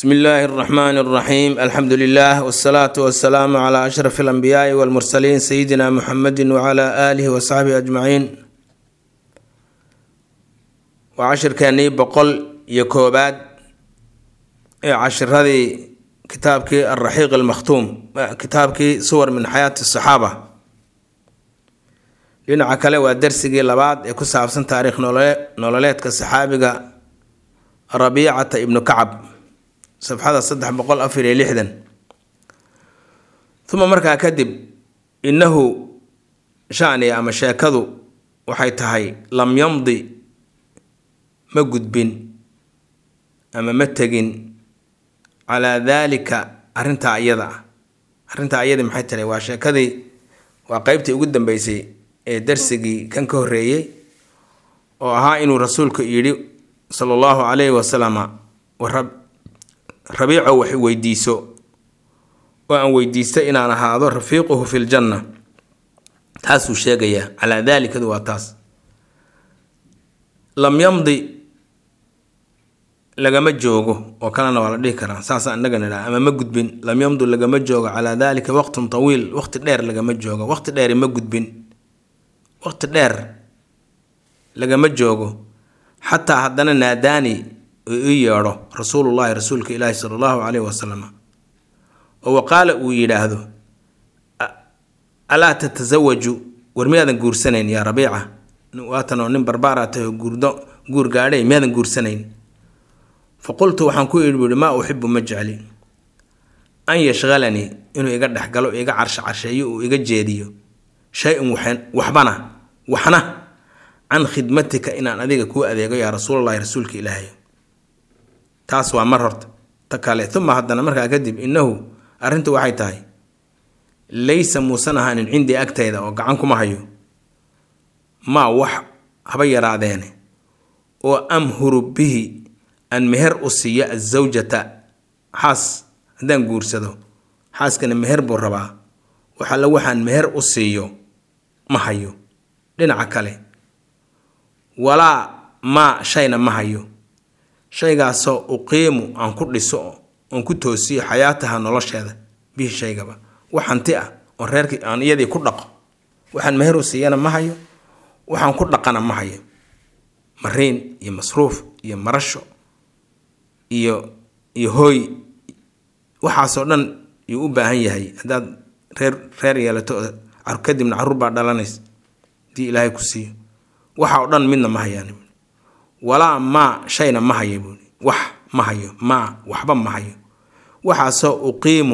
bsmi illaahi اraxmaan اraxiim alxamdu lilah wsalaatu wasalaamu cla ashraf alanbiyaai walmursaliin sayidina muxamedi wcla aalihi wasaxbihi ajmaciin waa cashirkeenii boqol iyo koobaad ee cashiradii kitaabkii alraxiiq almakhtuum kitaabkii suwar min xayaati asaxaaba dhinaca kale waa darsigii labaad ee ku saabsan taariikh nololeedka saxaabiga rabiicata ibnu kacab safxada saddex boqol afar iyo lixdan uma markaa kadib innahu shaniga ama sheekadu waxay tahay lam yamdi ma gudbin ama ma tegin calaa daalika arrintaa iyada ah arrintaa iyadii maxay tahay waa sheekadii waa qeybtii ugu dambeysay ee darsigii kan ka horreeyey oo ahaa inuu rasuulku yidhi sala allahu calayhi wasalama rabiico wax weydiiso oo aan weydiista inaan ahaado rafiiquhu fi ljanna taasuu sheegayaa calaa daalikadu waa taas lam yamdi lagama joogo oo kalena waa la dhihi karaa saasa inaga nidhaha ama ma gudbin lam yamdu lagama joogo calaa daalika waqtun tawiil waqti dheer lagama joogo waqti dheeri ma gudbin waqti dheer lagama joogo xataa haddana naadaani ii yeedho rasuulullaahi rasuulka ilaahi sala allahu caleyhi wasalam oo waqaala uu yidhaahdo alaa tatasawaju war miyaadan guursanayn yaa rabiica waatanoo nin barbaara tahay oo guurdo guur gaadhay miyaadan guursanayn fa qultu waxaan ku idhi buuhi maa uxibu ma jecli an yashqalanii inuu iga dhexgalo iga carsho carsheeyo uu iga jeediyo shay-un waxbana waxna can khidmatika inaan adiga kuu adeego yaa rasuulallahi rasuulka ilaahay taas waa mar horta ta kale uma haddana markaa kadib innahu arrintu waxay tahay laysa muusan ahaanin cindii agtayda oo gacan kuma hayo maa wax haba yaraadeene oo amhuru bihi aan meher u siiyo azawjata xaas haddaan guursado xaaskana meher buu rabaa waxalla waxaan meher u siiyo ma hayo dhinaca kale walaa maa shayna ma hayo shaygaasoo uqiimu aan ku dhiso oon ku toosiyo xayaataha nolosheeda bihi shaygaba wax hanti ah oo reerkii aan iyadii ku dhaqo waxaan meher u siiyana ma hayo waxaan ku dhaqana ma hayo mariin iyo masruuf iyo marasho iyo iyo hooy waxaasoo dhan yuu u baahan yahay haddaad reer reer yeelato kadibna caruur baa dhalanaysa hadii ilaahay ku siiyo waxa oo dhan midna ma hayaan walaa maa shayna ma hayo buui wax ma hayo maa waxba ma hayo waxaasoo uqiimu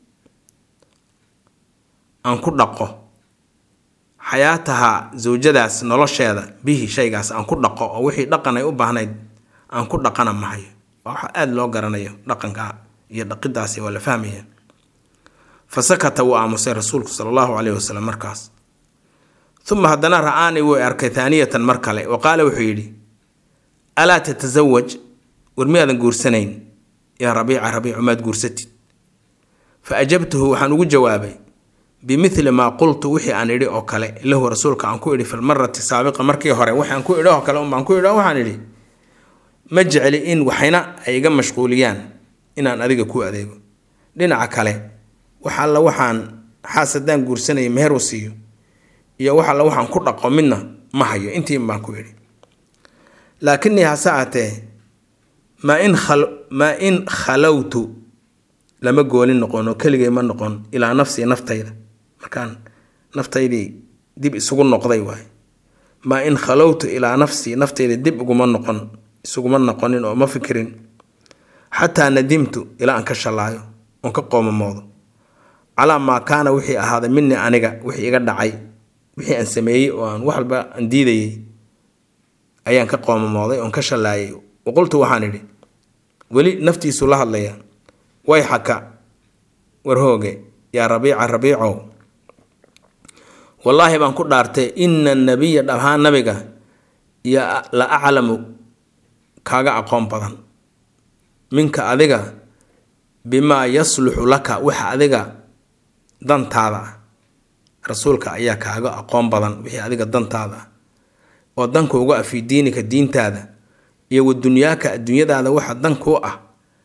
aan ku dhaqo xayaataha zawjadaas nolosheeda bihi shaygaas aan ku dhaqo oo wixii dhaqan ay u baahnayd aan ku dhaqana ma hayo waxa aada loo garanayo dhaqanka iyo dhaqidaasi waa la fahmaya fa sakata wuu aamusay rasuulku sala allahu caleyhi wasalam markaas uma haddana ra-aani wuu arkay taaniyatan mar kale wa qaala wuxuu yidhi alaa tatasawaj war miyaadan guursanayn yaa rabiica rabiicu maad guursatid fa ajabtuhu waxaan ugu jawaabay bimithli maa qultu wixii aan idhi oo kale lahu rasuulka aan ku idhi filmarati saabiqa markii hore waxaan ku idhi oo kale unbaan ku idhi waxaan idhi ma jecli in waxayna ay iga mashquuliyaan inaan adiga ku adeego dhinaca kale wax alla waxaan xaas haddaan guursanaya meher u siiyo iyo wax alla waxaan ku dhaqo midna ma hayo intiin baan ku idhi laakinii hase aatee maa in maa in khalowtu lama goolin noqon oo keligay ma noqon ilaa nafsii naftayda markaan naftaydii dib isugu noqday waay maa in khalowtu ilaa nafsii naftayda dib uguma noqon isuguma noqonin oo ma fikirin xataa nadimtu ilaa aan ka shallaayo oon ka qoomamoodo calaa maa kaana wixii ahaaday minii aniga wixii iga dhacay wixii aan sameeyey oo aan wax walba aan diidayay ayaan ka qoomamooday oon ka shallaayay waqultu waxaan idhi weli naftiisu la hadlaya way xaka warhooge yaa rabiica rabiicow wallaahi baan ku dhaartay ina nabiya dhahaan nabiga yo la aclamu kaaga aqoon badan minka adiga bimaa yasluxu laka waxa adiga dantaada ah rasuulka ayaa kaaga aqoon badan wixii adiga dantaada ah oo danka uga ah fii diinika diintaada iyo wa dunyaaka adduunyadaada waxa dan kuu ah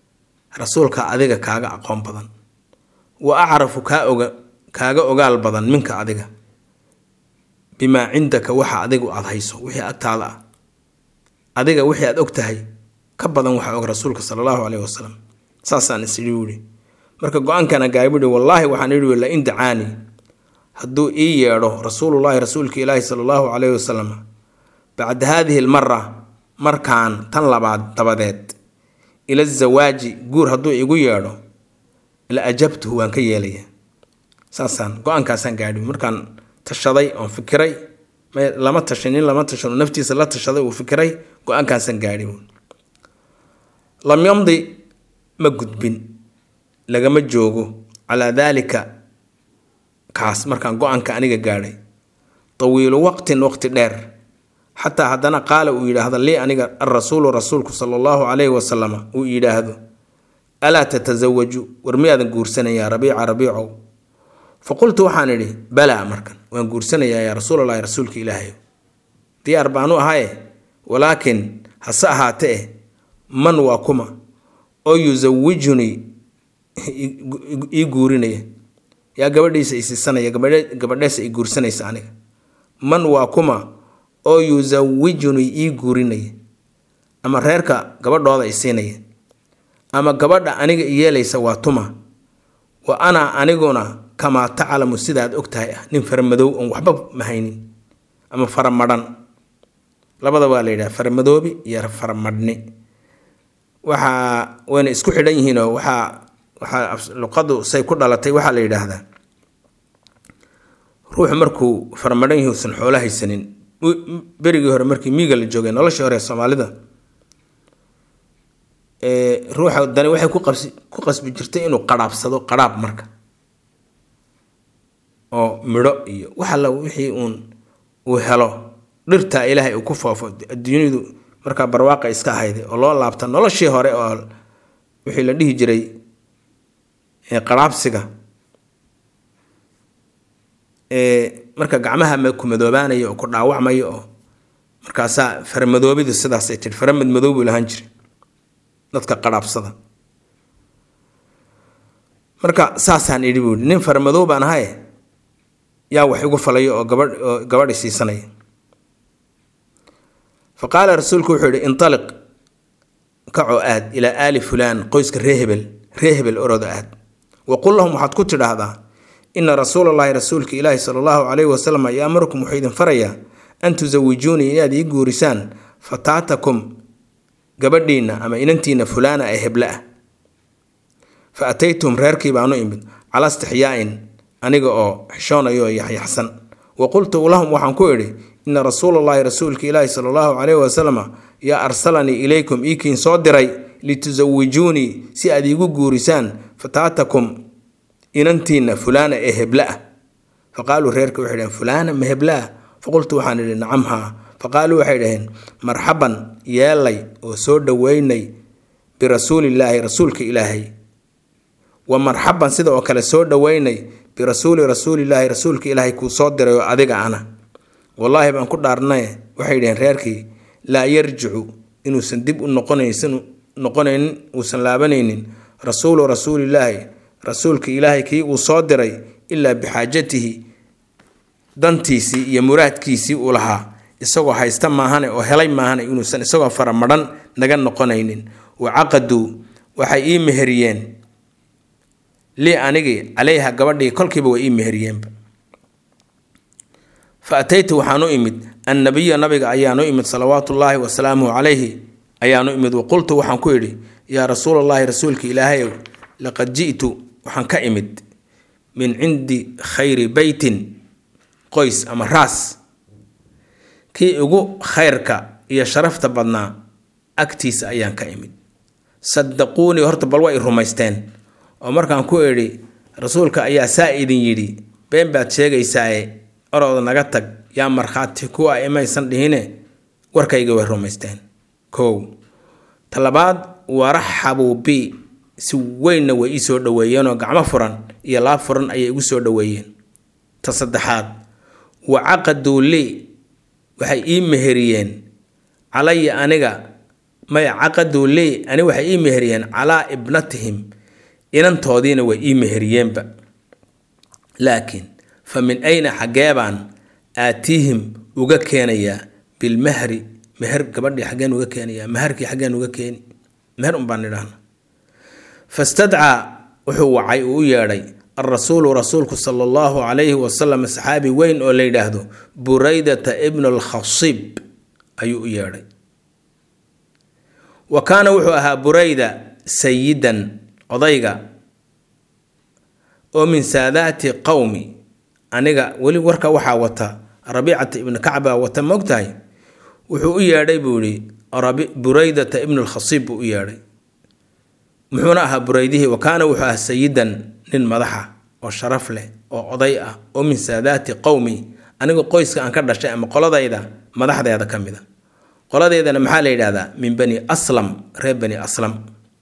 rasuulka adiga kaaga aqoon badan wa acrafu kaa oga kaaga ogaal badan minka adiga bimaa cindaka waxa adigu aada hayso wixii agtaada ah adiga wixii aada og tahay ka badan waxaa og rasuulka sala allahu caleyhi wasalam saasaan isidhi wuhi marka go-aankana gaabidhi wallaahi waxaan idhi la in dacaani hadduu ii yeedho rasuulullaahi rasuulka ilaahi sala allahu caleyhi wasalam bacda haadihi almara markaan tan labaad dabadeed ila zawaaji guur hadduu igu yeedho la ajabtuhu waan ka yeelaya saasaan go-aankaasaan gaadhi markaan tashaday oon fikiray lama tashanin lama tashano naftiisa la tashaday uu fikiray go-aankaasaan gaadhi lam yamdi ma gudbin lagama joogo calaa daalika kaas markaan go-aanka aniga gaadhay tawiilu waqtin waqti dheer xataa haddana qaala uu yidhaahdo lii aniga alrasuulu rasuulku sala allahu caleyhi wasalama uu yidhaahdo alaa tatasawaju war miyaadan guursanayaa rabiica rabiicow fa qultu waxaan idhi balaa markan waan guursanayaa yaa rasuulalahi rasuulka ilaahay diyaar baanu ahaye walaakin hase ahaatee eh man waa kuma oo yusawijunii ii guurinaya yaa gabadhiisa isiisanaya gabadheesa i guursanaysa aniga man waa kuma oo yusawijunii ii guurinaya ama reerka gabadhooda i siinaya ama gabadha aniga i yeelaysa waa tuma wa ana aniguna kamaa taclamu sidaad og tahay ah nin faramadow oon waxba mahaynin ama faramadhan labada waa la yidhaha faramadoobi iyo faramadhni waxaa wayna isku xidhan yihiinoo waxaa waxaa luqadu say ku dhalatay waxaa la yidhaahdaa ruuxu markuu faramadhan yahi usan xoolo haysanin berigii hore markii miiga la joogay noloshii hore soomaalida ruuxa dani waxay ku qabsi ku qasbi jirtay inuu qadhaabsado qadhaab marka oo midho iyo wax alla wixii uun uu helo dhirtaa ilaahay uu ku foofo adduunyadu markaa barwaaqa iska ahayday oo loo laabta noloshii hore oo wixii la dhihi jiray qadhaabsiga marka gacmaha ku madoobaanaya oo ku dhaawacmaya oo markaasaa faramadoobidu sidaasay tii faramad madoob buu lahaan jiray dadka qadhaabsada marka saasaan idhi buui nin faramadoob baan ahaye yaa wax igu falayo oo gabadh oo gabadhi siisanaya fa qaala rasuulku wuxuu yihi intaliq kacoo aad ilaa aali fulaan qoyska ree hebel ree hebel oroda aad wa qul lahum waxaad ku tidhaahdaa ina rasuulallaahi rasuulka ilaahi sala allahu caleyhi wasalam yaamarukum wuxuu idin farayaa an tusawijuunii inaad ii guurisaan fataatakum gabadhiinna ama inantiinna fulaana ee heble ah fa ataytum reerkii baanu imid calaa istixyaa'in aniga oo xishoonayo oo yaxyaxsan wa qultu lahum waxaan ku idhi ina rasuulallaahi rasuulka ilaahi sala allahu caleyhi wasalam yaa arsalanii ilaykum iikiin soo diray litusawijuunii si aad iigu guurisaan fataatakum inantiinna fulaana ee heble ah fa qaaluu reerka waxay dhaheen fulaana ma heble ah faqultu waxaan idhi nacam haa faqaaluu waxay dhaheen marxaban yeelay oo soo dhoweynay birasuulillaahi rasuulka ilaahay wa marxaban sida oo kale soo dhoweynay birasuuli rasuulilaahi rasuulka ilaahay kuu soo diray oo adiga ana wallaahi baan ku dhaarnaye waxay dhaheen reerkii laa yarjicu inuusan dib u noqonaysin noqonaynin uusan laabanaynin rasuulu rasuulillaahi rasuulka ilaahay kii uu soo diray ilaa bixaajatihi dantiisii iyo muraadkiisii uu lahaa isagoo haysta maahane oo helay maahane inuusan isagoo faramadhan naga noqonaynin wa caqaduu waxay ii meheriyeen lii anigii caleyha gabadhii kolkiiba way ii meheriyeenba fa ataytu waxaan u imid annabiya nabiga ayaan u imid salawaatullaahi wasalaamuhu calayhi ayaan u imid waqultu waxaan ku idhi yaa rasuulallaahi rasuulka ilaahayow laqad ji'tu waxaan ka imid min cindi khayri beytin qoys ama raas kii ugu khayrka iyo sharafta badnaa agtiisa ayaan ka imid sadaquunii horta bal way rumaysteen oo markaan ku idhi rasuulka ayaa saa idin yidhi been baad sheegaysaaye orooda naga tag yaa markhaati kuwa imaysan dhihine warkayga way rumaysteen kow talabaad waraxabuu bi si weynna way ii soo dhoweeyeenoo gacmo furan iyo laab furan ayay igu soo dhoweeyeen ta saddexaad wa caqaduu lii waxay ii meheriyeen calaya aniga maya caqaduu lii ani waxay ii meheriyeen calaa ibnatihim inantoodiina way ii meheriyeenba laakiin fa min ayna xaggeebaan aatiihim uga keenayaa bilmahri meher gabadhii xaggeen uga keenayaa maharkii xaggeen uga keeni meher unbaan idhaahna fastadcaa wuxuu wacay uu u yeedhay alrasuulu rasuulku sala allahu calayhi wasalam saxaabi weyn oo la yidhaahdo buraydata ibnu alkhasib ayuu u yeedhay wa kaana wuxuu ahaa burayda sayidan odayga oo min saadaati qowmi aniga weli warka waxaa wata rabiicata ibnu kacba wata moogtahay wuxuu u yeedhay buu yihi buraydata ibnu lkhasiib buu u yeedhay muxuuna ahaa buraydihii wa kaana wuxuu ahaa sayidan nin madaxa oo sharaf leh oo oday ah oo min saadaati qowmi aniga qoyska aan ka dhashay ama qoladayda madaxdeeda ka mid a qoladeedana maxaa la yidhahdaa min bani aslam reer bani aslam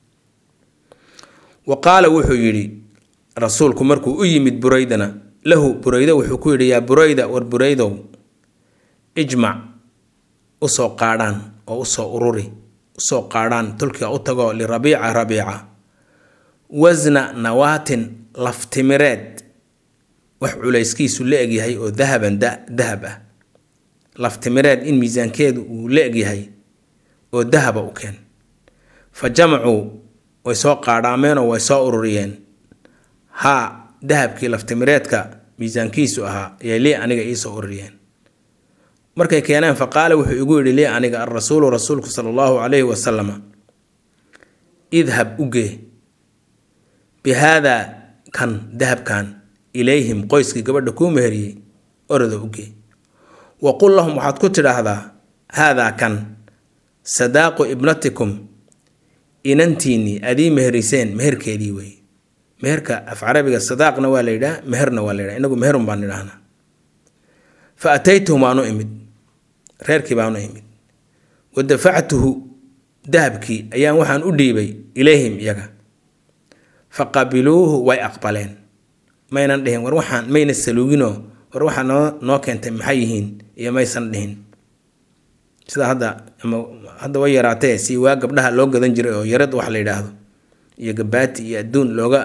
wa qaala wuxuu yidhi rasuulku markuu u yimid buraydana lahu buraydo wuxuu ku yidhi yaa burayda war buraydow ijmac usoo qaadhaan oo usoo ururi usoo qaadhaan tulkiga u tago lirabiica rabiica wasna nawaatin laftimireed wax culayskiisu la egyahay oo dahaban dahab ah laftimireed in miisaankeedu uu la egyahay oo dahaba u keen fa jamacuu way soo qaadhaameenoo way soo ururiyeen haa dahabkii laftimireedka miisaankiisu ahaa ayay lii aniga iisoo ururiyeen markay keeneen fa qaala wuxuu igu yidhi lii aniga alrasuulu rasuulku sala allahu calayhi wasalama idhab ugee bi haadaa kan dahabkan ilayhim qoyskii gabadha kuu meheriyey oroda ugee wa qul lahum waxaad ku tidhaahdaa haadaa kan sadaaqu ibnatikum inantiinnii adii meheriseen meherkeedii wey meherka af carabiga sadaaqna waa la yidhaha meherna waa la yidhaha inagu meherun baan idhahnaa fa ataytuhum waanu imid reerkii baanu imid wa dafactuhu dahabkii ayaan waxaan u dhiibay ilayhim iyaga fa qabiluuhu way aqbaleen maynan dhihin war waxaan mayna saluuginoo war waxaa noo noo keentay maxay yihiin iyo maysan dhihin sida hadda ama hadda way yaraatee si waa gabdhaha loo gadan jiray oo yarad wax la yidhaahdo iyo gabaati iyo adduun looga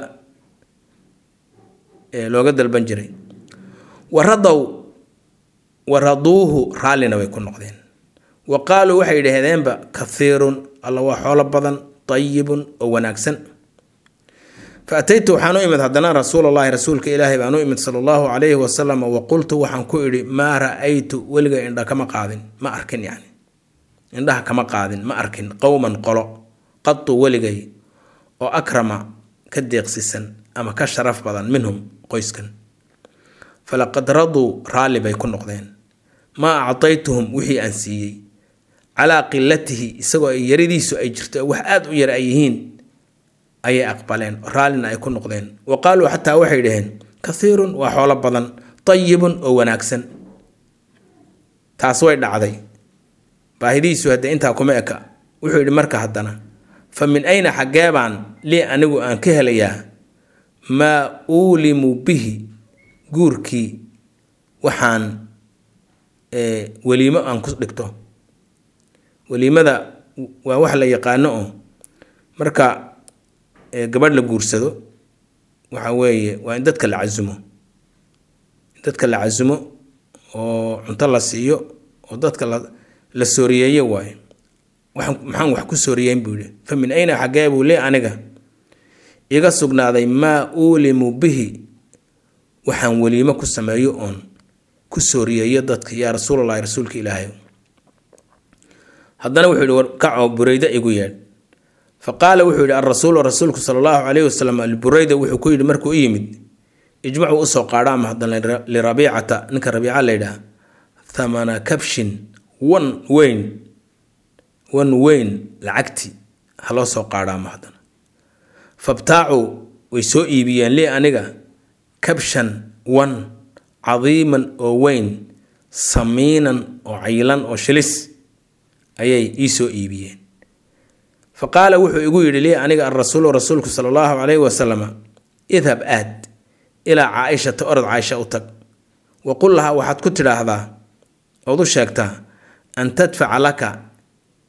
looga dalban jiray waradow waraduuhu raallina way ku noqdeen wa qaaluu waxay yidhaahdeenba kahiirun alla waa xoolo badan tayibun oo wanaagsan fa ataytu waxaan u imid haddana rasuulallaahi rasuulka ilaahay baan u imid sala allahu calayhi wasalam wa qultu waxaan ku idhi maa ra-aytu weliga indha kama qaadin ma arkin yacni indhaha kama qaadin ma arkin qowman qolo qatu weligay oo akrama ka deeqsisan ama ka sharaf badan minhum qoyskan falaqad raduu raalli bay ku noqdeen maa actaytuhum wixii aan siiyey calaa qilatihi isagoo ay yaridiisu ay jirto wax aada u yar ay yihiin ayay aqbaleen raallina ay ku noqdeen wa qaaluu xataa waxay dhaheen kahiirun waa xoolo badan tayibun oo wanaagsan taas way dhacday baahidiisu hadde intaa kuma eka wuxuu yidhi marka haddana fa min ayna xaggee baan lii anigu aan ka helayaa maa uulimu bihi guurkii waxaan weliimo aan ku dhigto weliimada waa wax la yaqaano oo marka gabadh la guursado waxa weeye waa in dadka la casumo in dadka la casumo oo cunto la siiyo oo dadka la la sooriyeeyo waayo waxaan maxaan wax ku sooriyeyn buu yihi fa min ayna xaggee buu lee aniga iga sugnaaday maa uulimu bihi waxaan weliimo ku sameeyo oon ku sooriyeeyo dadka yaa rasuulalahi rasuulka ilaahay haddana wuxuu yihi war kacoo burayda igu yeedh fa qaala wuxuu yihi alrasuulu rasuulku sala allahu calayhi wasalam alburayda wuxuu ku yidhi markuu u yimid ijmacuu usoo qaadhaama haddana lirabiicata ninka rabiica la yidhaah thamana kabshin wan weyn wan weyn lacagti ha loo soo qaadhaama haddana fabtaacuu way soo iibiyeen lii aniga kabshan wan cadiiman oo weyn samiinan oo caylan oo shilis ayay ii soo iibiyeen fa qaala wuxuu igu yidhi lii aniga alrasuulu rasuulku sala allahu calayhi wasalama idhab aad ilaa caaishata orod caaisha u tag wa qul lahaa waxaad ku tidhaahdaa ood u sheegtaa an tadfaca laka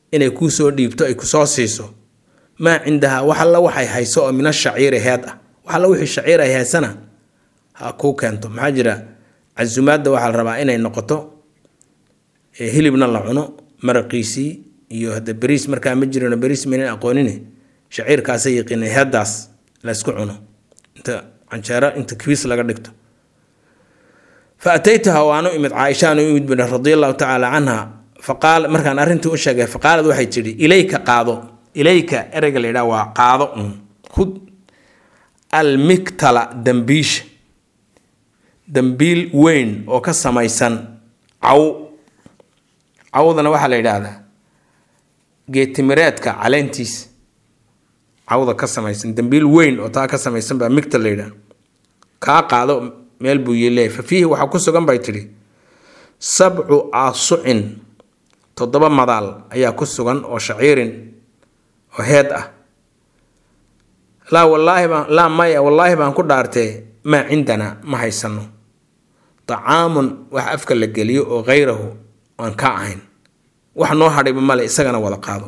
inay kuu soo dhiibto ay kusoo siiso maa cindahaa wax alla waxay hayso oo min ashaciiri heed ah wax alla wixii shaciir ay haysana ha kuu keento maxaa jira casumaadda waxaa la rabaa inay noqoto hilibna la cuno maraqiisii iyo hadda beriis markaa ma jirino beriis maynan aqoonine shaciirkaasa yaqiinay heeddaas laysku cuno inta canjeero inta kibiis laga dhigto fa ataytuha waanu imid caaishaan u imid bui radia allahu tacaala canha faqaal markaan arrintii u sheegay faqaalad waxay tidhi ilayka qaado ilayka ereyga la yidhaha waa qaado un hud almiktala dambiisha dambiil weyn oo ka samaysan caw cawdana waxaa la yidhaahdaa geetimireedka caleentiisa cawda ka samaysan dambiil weyn oo taa ka samaysan baa migta la yidhaha kaa qaado meel buu yileeya fa fiihi waxaa ku sugan bay tidhi sabcu aasucin toddoba madaal ayaa ku sugan oo shaciirin oo heed ah laa wallaahi baan laa maya wallaahi baan ku dhaartee maa cindanaa ma haysano tacaamun wax afka la geliyo oo khayrahu aan ka ahayn wax noo hadhayba male isagana wada qaado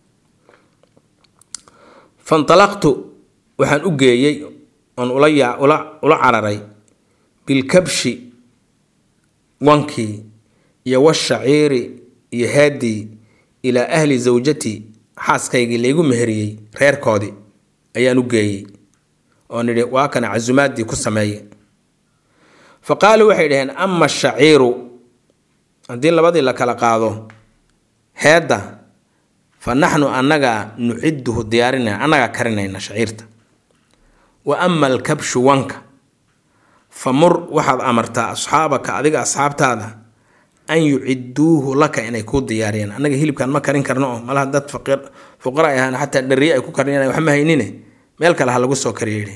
fantalaqtu waxaan u geeyey oon ula yaa ula ula cararay bilkabshi wankii iyo washaciiri iyo haadii ilaa ahli zawjatii xaaskaygii laygu meheriyey reerkoodii ayaan u geeyey oo nidhi waa kana casumaadii ku sameeye fa qaaluu waxay dhaheen ama ashaciiru haddii labadii la kala qaado heedda fa naxnu annagaa nuciduhu diyaarinayna annagaa karinayna shaciirta wa ama alkabshu wanka fa mur waxaad amartaa asxaabaka adiga asxaabtaada an yuciduuhu laka inay kuu diyaariyaan annaga hilibkan ma karin karno oo malaha dad fuqara ay ahaan xataa dhariye ay ku kariyaan wax ma haynine meel kale ha lagu soo kariya yidhi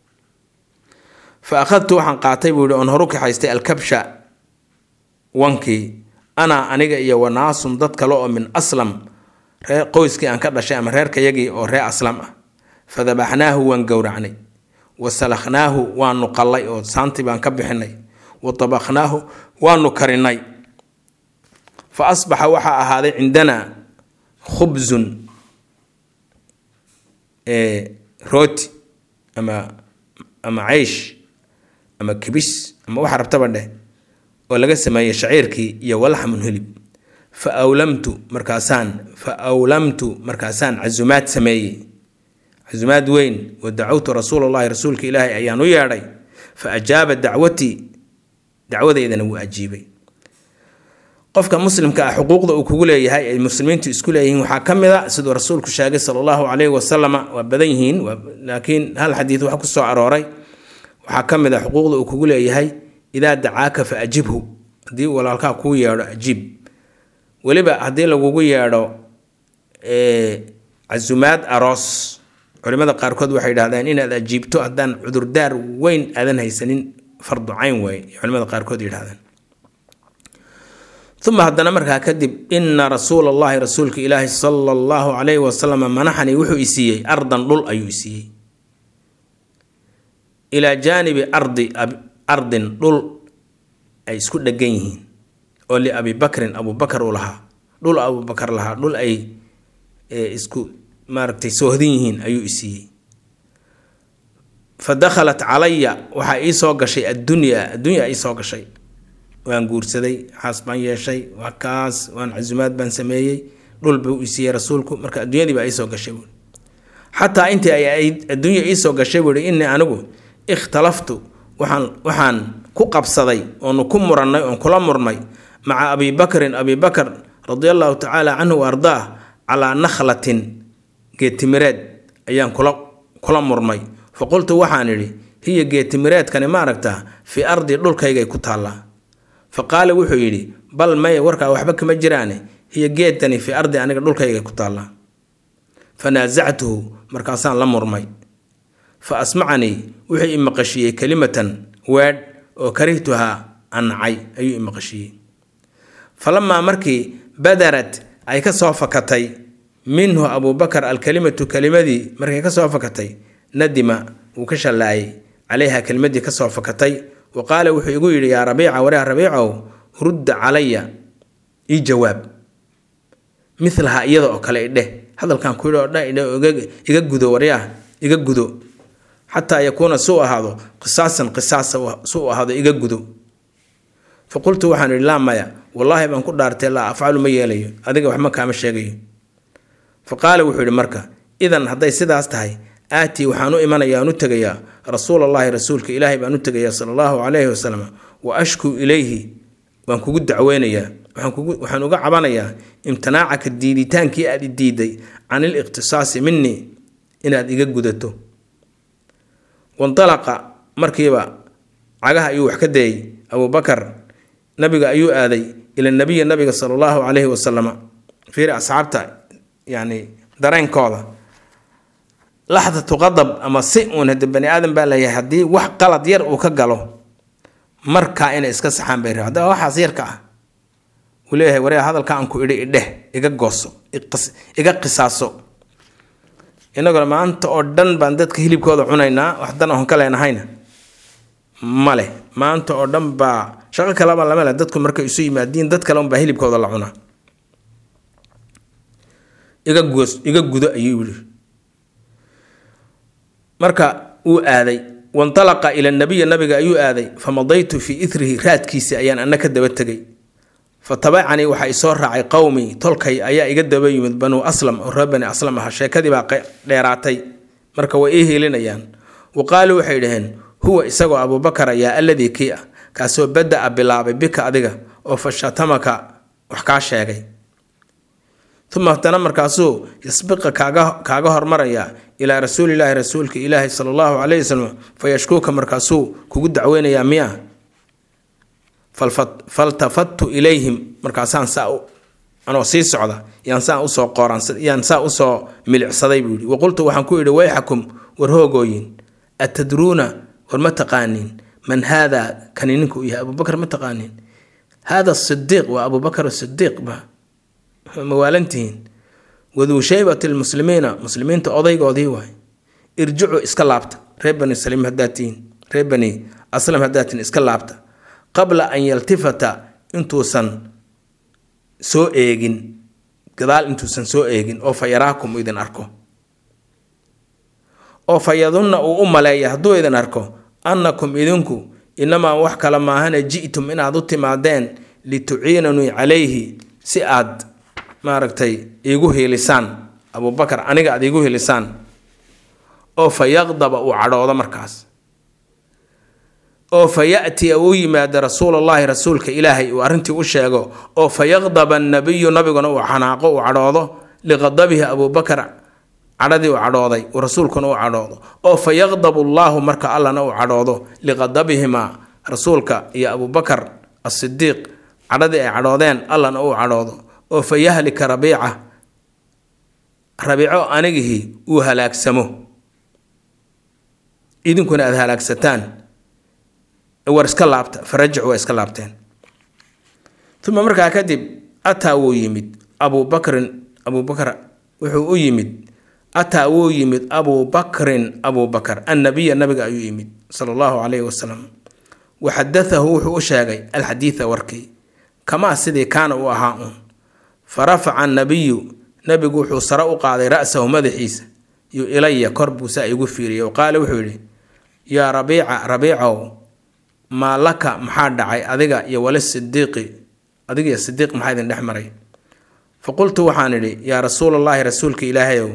fa akhadtu waxaan qaatay buu yihi oon horu kaxaystay alkabsha wankii anaa aniga iyo wanaasun dad kale oo min aslam reer qoyskii aan ka dhashay ama reerkayagii oo reer aslam ah fa dabaxnaahu waan gowracnay wa salakhnaahu waanu qallay oo saantii baan ka bixinay wa tabakhnaahu waanu karinay fa asbaxa waxaa ahaaday cindanaa khubsun rooti ama ama ceysh ama kibis ama waxa rabtaba dheh oo laga sameeyey shaciirkii iyo walaxmun hilib fa awlamtu markaasaan fa awlamtu markaasaan casumaad sameeyey casumaad weyn wa dacawtu rasuula llahi rasuulka ilaahi ayaan u yeedhay fa ajaaba dacwatii dacwadeydana wuu ajiibay qofka muslimka ah xuquuqda uu kugu leeyahay ay muslimiintu isku leeyihiin waxaa ka mid a siduu rasuulku sheegay sala allahu calayhi wasalama waa badan yihiin laakiin hal xadiid wax ku soo arooray waxaa ka mid a xuquuqda uu kugu leeyahay idaa dacaaka fa ajibhu haddii walaalkaa kuu yeedho ajiib weliba haddii lagugu yeedho casumaad aroos culimada qaarkood waxay yidhahdeen inaad ajiibto haddaan cudurdaar weyn aadan haysanin fardu cayn waaye culimada qaarkood yidhahdeen uma haddana markaa kadib ina rasuula allahi rasuulka ilaahi sala allahu calayhi wasalam manaxani wuxuu isiiyey ardan dhul ayuu isiiyey ilaa jaanibi ardi ardin dhul ay isku dhegan yihiin oo liabi bakrin abubakar uu lahaa dhul abubakar lahaa dhul ay isku maaragtay soohdin yihiin ayuu isiiyey fa dakhalat calaya waxaa ii soo gashay addunya addunya ii soo gashay waan guursaday xaas baan yeeshay waa kaas waan casumaad baan sameeyey dhul buu isiiyey rasuulku marka adduunyadii baa iisoo gashay buui xataa intii ay adduunya iisoo gashay buuhi innii anigu ikhtalaftu waxaan waxaan ku qabsaday oonu ku murannay oon kula murmay maca abi bakrin abi bakr radia allahu tacaala canhu wa ardaah calaa nakhlatin geetimireed ayaan kula kula murmay fa qultu waxaan idhi hiya geetimireedkani ma aragtaa fii ardi dhulkaygay ku taallaa fa qaala wuxuu yidhi bal maya warkaa waxba kama jiraane hiya geedkani fii ardi aniga dhulkaygay ku taallaa fa naasactuhu markaasaan la murmay fa asmacanii wuxuu i maqashiiyey kelimatan weedh oo karihtuhaa annacay ayuu i maqashiiyey falamaa markii badarad ay ka soo fakatay minhu abubakar alkalimatu kelimadii markay ka soo fakatay nadima wuu ka shallaayay calayha kelimadii ka soo fakatay wa qaala wuxuu igu yidhi yaa rabiica wareha rabiicow rudda calaya ii jawaab milaha iyada oo kale idheh hadalkan ku yidhi oo dhan idhe iga gudo waryaah iga gudo xataa yakuuna suu ahaado qisaasan qisaasa suu ahaado iga gudo fa qultu waxaan idhi laa maya wallaahi baan ku dhaartay laa afcalu ma yeelayo adiga waxma kaama sheegayo fa qaala wuxuu yidhi marka idan hadday sidaas tahay aatii waxaan u imanaya aan u tegayaa rasuulallaahi rasuulka ilaahay baan u tegayaa sala allahu calayhi wasalam wa ashkuu ilayhi waan kugu dacweynayaa waxaan uga cabanayaa imtinaacaka diiditaankii aad i diiday can iliqtisaasi minii inaad iga gudato wandalaqa markiiba cagaha ayuu wax ka dayey abubakar nabiga ayuu aaday ila nabiyi nabiga sala allahu calayhi wasalama fiiri asxaabta yani dareenkooda laxdatu qadab ama si uun hade bani aadan baa leeyahay haddii wax qalad yar uu ka galo markaa inay iska saxaan bay rab haddaba waxaas yarka ah uu leeyahay waree hadalka aan ku idhi idheh iga gooso iga qisaaso innaguna maanta oo dhan baan dadka hilibkooda cunaynaa wax dan oon ka leenahayna male maanta oo dhan baa shaqo kaleba lama le dadku markay isu yimaadiin dad kale unbaa hilibkooda la cunaa iga goos iga gudo ayuu yidhi marka uu aaday wantalaqa ila nabiyi nabiga ayuu aaday famadaytu fii ithrihi raadkiisi ayaan ana ka daba tegay fa tabacanii waxaa isoo raacay qowmii tolkay ayaa iga daba yimid banuu aslam oo reer bani aslam aha sheekadii baa dheeraatay marka way ii hiilinayaan wa qaaluu waxay dhaheen huwa isagoo abuubakar ayaa alladii kii ah kaasoo bada-a bilaabay bika adiga oo fashatamaka wax kaa sheegay uma haddana markaasuu yasbiqa kaaga kaaga hormaraya ilaa rasuulilaahi rasuulka ilaahi sala allahu calayhi wasalam fa yashkuuka markaasuu kugu dacweynayaa miya faltafattu ilayhim markaasaan saa anoo sii socda yaan saa usoo qooraan yaan saa usoo milicsaday buu yihi waqultu waxaan ku idhi wayxakum war hoogooyin atadruuna war ma taqaanin man haadaa kani ninku uu yahay abubakar ma taqaanin haada sidiiq waa abubakar sidiiq ba mawaalantihiin waduu shaybati lmuslimiina muslimiinta odaygoodii waay irjicuu iska laabta reer bani saliim haddaad tihiin reer bani aslam haddaad tihiin iska laabta qabla an yaltifata intuusan soo eegin gadaal intuusan soo eegin oo fa yaraakum idin arko oo fa yadunna uu u maleeya hadduu idin arko annakum idinku inamaa wax kale maahana ji'tum inaad u timaadeen lituciinanii calayhi si aad maaragtay iigu hiilisaan abubakar aniga aad iigu hiilisaan oo fa yaqdaba uu cadhoodo markaas oo fa ya'tiya uu yimaado rasuulallaahi rasuulka ilaahay uu arrintii u sheego oo fa yaqdaba annabiyu nabiguna uu xanaaqo uu cadhoodo liqadabihi abubakar cadhadii uu cadhooday uu rasuulkuna u cadhoodo oo fa yaqdabu allaahu marka allana uu cadhoodo liqadabihimaa rasuulka iyo abubakar asidiiq cadhadii ay cadhoodeen allana uu cadhoodo oo fa yahlika rabiica rabiico anigihii uu halaagsamo idinkuna aada halaagsataan war iska laabta farajic waa iska laabteen uma markaa kadib ataa wuu yimid abubakrin abubakar wuxuu u yimid ataa wuu yimid abubakrin abubakar annabiya nabiga ayuu yimid sala allahu calayhi wasalam wa xadatahu wuxuu u sheegay alxadiida warkii kamaa sidii kaana uu ahaa uun fa rafaca annabiyu nabigu wuxuu sare u qaaday ra-sahu madaxiisa yo ilaya kor buu saa igu fiiriyay o qaale wuxuu yidhi yaa rabiica rabiicow maa laka maxaa dhacay adiga iyo wala sidiiqi adiga iyo sidiiq maxaa idin dhex maray fa qultu waxaan idhi yaa rasuulallaahi rasuulka ilaahayow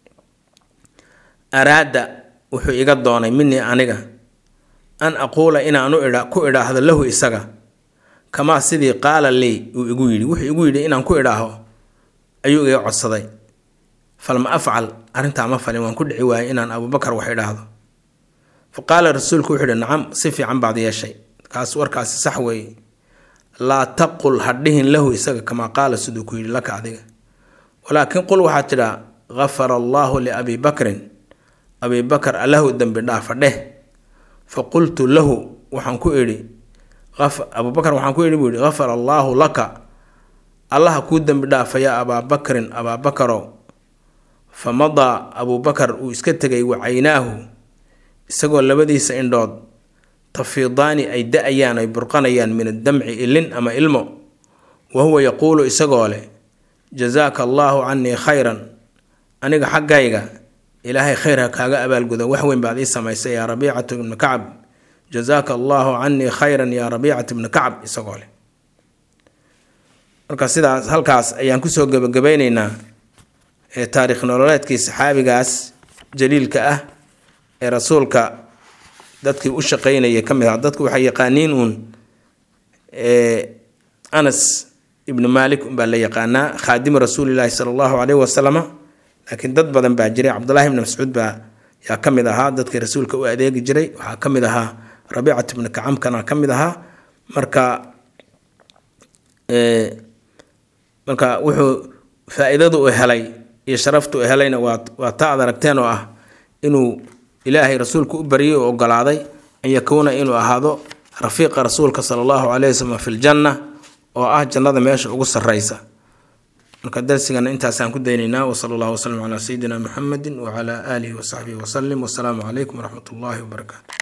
araada wuxuu iga doonay minii aniga an aquula inaanu idha ku idhaahdo lahu isaga kamaa sidii qaala lii uu igu yidhi wuxuu igu yidhi inaan ku idhaaho ayuu iga codsaday falma afcal arrintaa ma falin waan ku dhici waayay inaan abubakar wax idhaahdo fa qaala rasuulku wuxuu ihi nacam si fiican baad yeeshay kaas warkaasi sax weeye laa taqul hadhihin lahu isaga kamaa qaala siduu ku yidhi laka adiga walaakiin qul waxaad tidhaa gafara allaahu liabii bakrin abii bakar allahu dembi dhaafa dheh fa qultu lahu waxaan ku idhi abubakar waxaan ku idhi buu yihi gafara allaahu laka allaha kuu dembi dhaafa yaa abaa bakrin abaa bakarow fa madaa abuubakar uu iska tegay wacaynaahu isagoo labadiisa indhood tafiidaani ay da-ayaan ay burqanayaan min addamci ilin ama ilmo wa huwa yaquulu isagoo leh jazaaka allaahu canii khayran aniga xaggayga ilaahay khayr ha kaaga abaalguda wax weyn baad ii samaysay yaa rabiicatu ibnu kacab jazaaka allaahu canii khayran yaa rabiicatu ibnu kacab isagoo leh marka sidaas halkaas ayaan kusoo gebagabayneynaa ee taariikh nololeedkii saxaabigaas jaliilka ah ee rasuulka dadkii u shaqeynaya ka mid ah dadku waxay yaqaaniin uun anas ibnu maalik unbaa la yaqaanaa khaadimu rasuulilaahi sala allahu caleyhi wasalama laakiin dad badan baa jiray cabdullaahi ibni mascuud baa yaa ka mid ahaa dadkii rasuulka u adeegi jiray waxaa ka mid ahaa rabiicat ibnu kacamkana ka mid ahaa marka marka wuxuu faa-iidadu u helay iyo sharaftu u helayna waa waa ta aad aragteen oo ah inuu ilaahay rasuulku u baryay oo ogolaaday an yakuuna inuu ahaado rafiiqa rasuulka sala allahu caleyhi wasalam fi ljanna oo ah jannada meesha ugu sarreysa marka darsigana intaasaan ku daynaynaa wasala allahu wasalam calaa sayidina muxamedi wacalaa aalihi wasaxbihi wasalim wasalaamu calaykum waraxmat ullaahi wabarakaatu